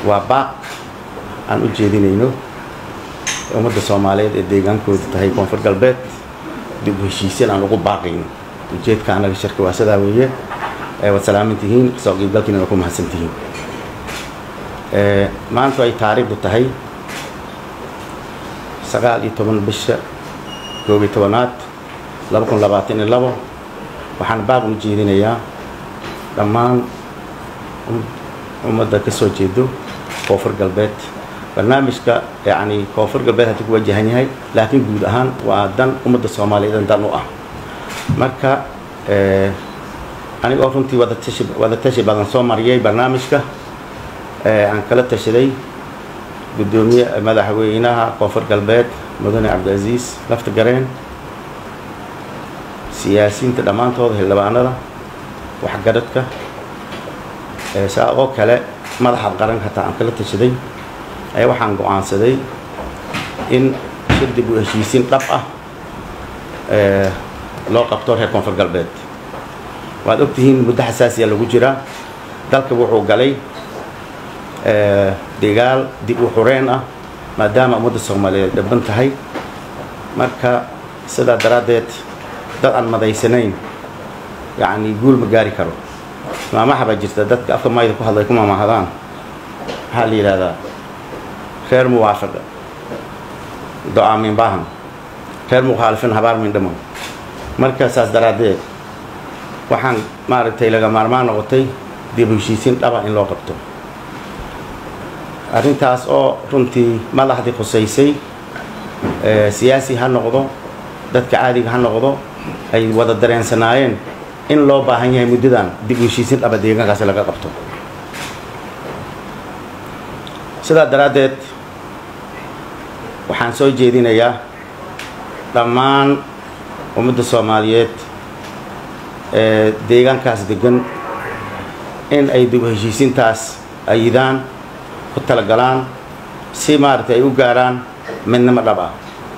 waa baaq aan u jeedinayno ummadda soomaaliyeed ee deegaankoodu tahay koonfur galbeed dib u heshiisyan aan ugu baaqayno ujeedka anaga shirka waa sidaa weeye waad salaaman tihiin kasoo qiibgalkiina waa ku mahadsan tihiin maanta ay taariikhdu tahay sagaal iyo toban bisha koob iyo tobanaad laba kun labaatan iyo labo waxaan baaq u jeedinayaa dhammaan ummadda ka soo jeedo koonfur galbeed barnaamijka yacni koonfur galbeed haddii ku wajahan yahay laakiin guud ahaan waa dan ummadda soomaaliyeed dan u ah marka anigoo runtii wadatashi wadatashi badan soo mariyay barnaamijka aan kala tashaday guddoomiye madaxweynaha koonfur galbeed mudane cabdicaziis lafta gareen siyaasiyiinta dhammaantooda xildhibaanada waxgaradka saa oo kale madaxa qaranka hataa aan kala tashaday ayaa waxaan go-aansaday in shir dib u heshiisiin dhab ah loo qabto reer koonfur galbeed waad ogtihiin muddo xasaasiya lagu jiraa dalka wuxuu galay dagaal dib u xureen ah maadaama ummadda soomaaliyeed dhaban tahay marka sidaa daraaddeed dad aan madaysanayn yacni guul ma gaari karo maamaha baa jirta dadka afka mayda ku hadlay ku maamahadaan maxaa la yidhahdaa reer muwaafiqa do-aa min baahan reer mukhaalifin habaar min dhamo marka saas daraaddeed waxaan maaragtay laga maarmaan noqotay dib u heshiisiin dhaba in loo qabto arrintaas oo runtii madaxdii khusaysay siyaasi ha noqdo dadka caadiga ha noqdo ay wada dareensanaayeen in loo baahan yahay muddadan dib u heshiisiin dhaba deegaankaasi laga qabto sidaa daraaddeed waxaan soo jeedinayaa dhammaan ummadda soomaaliyeed ee deegaankaas degan in ay dib u heshiisiintaas ayidaan ku talagalaan si maaragtay ay u gaaraan midnimo dhab ah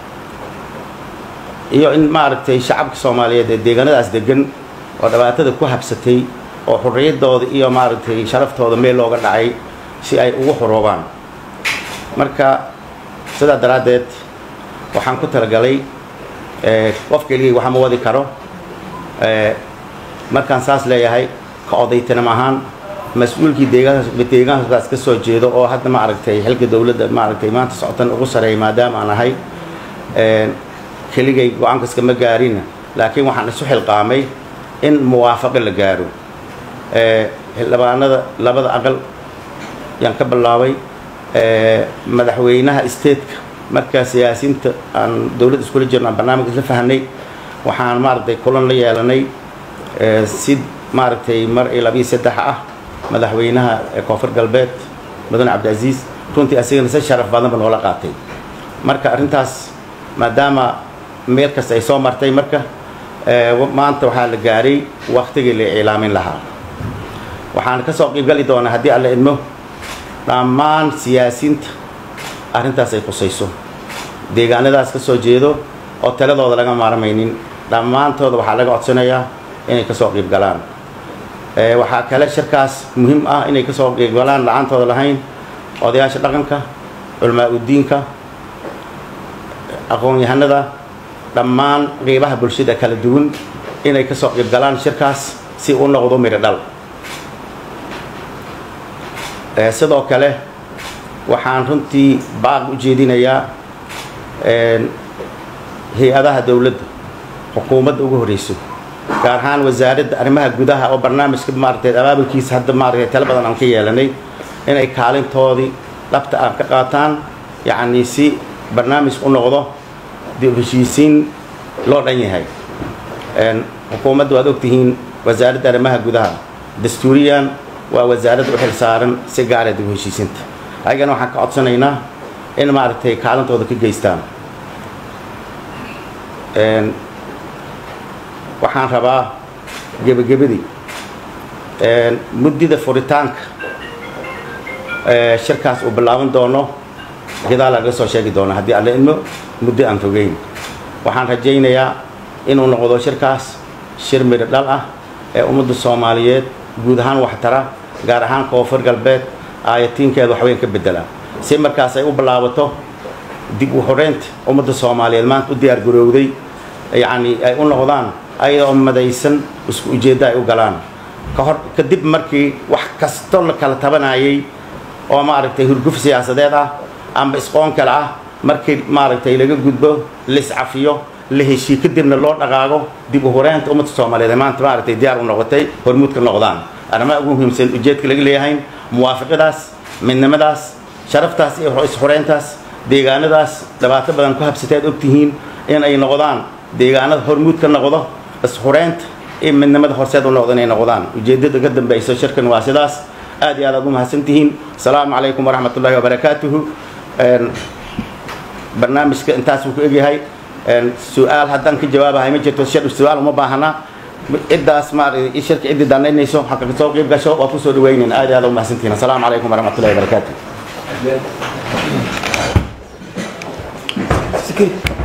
iyo in maaragtay shacabka soomaaliyeed ee deegaanadaas degan oo dhibaatada ku habsatay oo xurriyaddooda iyo maaragtay sharaftooda meel looga dhacay si ay ugu xoroobaan marka sidaa daraaddeed waxaan ku talagalay qof keligay waxa ma wadi karo markaan saas leeyahay ka odaytanam ahaan mas-uulkii deegaankaas deegaankaas ka soo jeedo oo hadda maaragtay xilka dowladda maaragtay maanta socotan ugu sareeya maadaama aan ahay keligay go-aankaska ma gaarin laakiin waxaan isu xilqaamay in muwaafaqo la gaaro xildhibaanada labada aqal yaan ka bilaabay madaxweynaha stateka markaa siyaasiyiinta aan dowladda iskula jirno aan barnaamij isla fahanay waxaan maaragtay kulan la yeelanay si maaragtay mar iyo labiyo saddex ah madaxweynaha koonfur galbeed mudane cabdicaziis runtii asigana si sharaf badanba noola qaatay marka arrintaas maadaama meel kasta ay soo martay marka maanta waxaa la gaaray waktigii la iclaamin lahaa waxaan ka soo qiibgali doonaa haddii alla idmo dhammaan siyaasiyiinta arrintaas ay khusayso deegaanadaas ka soo jeedo oo taladooda laga maarmaynin dhammaantooda waxaa laga codsanayaa inay ka soo qiib galaan waxaa kale shirkaas muhiim ah inay ka soo qiib galaan la-aantooda lahayn odayaasha dhaqanka culamaa udiinka aqoon-yahanada dhammaan qiibaha bulshada kala duwan inay ka soo qiib galaan shirkaas si u noqdo midho dhal sidoo kale waxaan runtii baaq u jeedinayaa hay-adaha dowladda xukuumadda ugu horreyso gaar ahaan wasaaradda arrimaha gudaha oo barnaamijka maaragtay abaabulkiisa hadda maaragtay talo badan aan ka yeelanay inay kaalintoodii dhabta aan ka qaataan yacni si barnaamijka u noqdo dib heshiisiin loo dhan yahay xukuumadda waad ogtihiin wasaaradda arrimaha gudaha dastuuriyan waa wasaaradda u xil saaran si gaara dib heshiisinta ayagana waxaan ka codsanaynaa in maaragtay kaalintooda ka geystaan waxaan rabaa gebagabadii muddida furitaanka shirkaas uu bilaaban doono gidaa laga soo sheegi doono haddii alla idmo muddo aan fogeyn waxaan rajaynayaa inuu noqdo shirkaas shir midho dhal ah ee ummadda soomaaliyeed guud ahaan waxtara gaar ahaan koonfur galbeed aayatiinkeeda waxweyn ka bedelaa si markaas ay u bilaabato dib u horeynta ummadda soomaaliyeed maanta u diyaar garowday yacni ay u noqdaan ayadoo madaysan isku ujeeddo ay u galaan ka hor kadib markii wax kasto la kala tabanayay oo maaragtay hurguf siyaasadeed ah amba isqoon kale ah markii maaragtay laga gudbo liscafiyo la heshii kadibna loo dhaqaago dib u horeynta ummadda soomaaliyeed ee maanta maaragtay diyaar u noqotay hormuud ka noqdaan arrimaha ugu muhiimsan ujeedka laga leeyahay muwaafiqadaas midnimadaas sharaftaas iyo is-horeyntaas deegaanadaas dhibaato badan ku habsateed ogtihiin in ay noqdaan deegaanada hormuud ka noqdo is-horeynta iyo midnimada horseed u noqdo inay noqdaan ujeeddada ka dambayso shirkan waa sidaas aad iyo aad aad u mahadsantihiin asalaamu calaykum waraxmat ullahi wabarakaatuhu barnaamijka intaas wuu ku egyahay su-aal haddaan ka jawaabahay ma jirto shir su-aal uma baahana ciddaas maaragtay shirka ciddii danaynayso xaqa kasoo qayb gasho waa kusoo dhawaynayn aad iyo aad u mahadsantihiin asalaamu calaykum waraxmat ullahi wabarakaatuh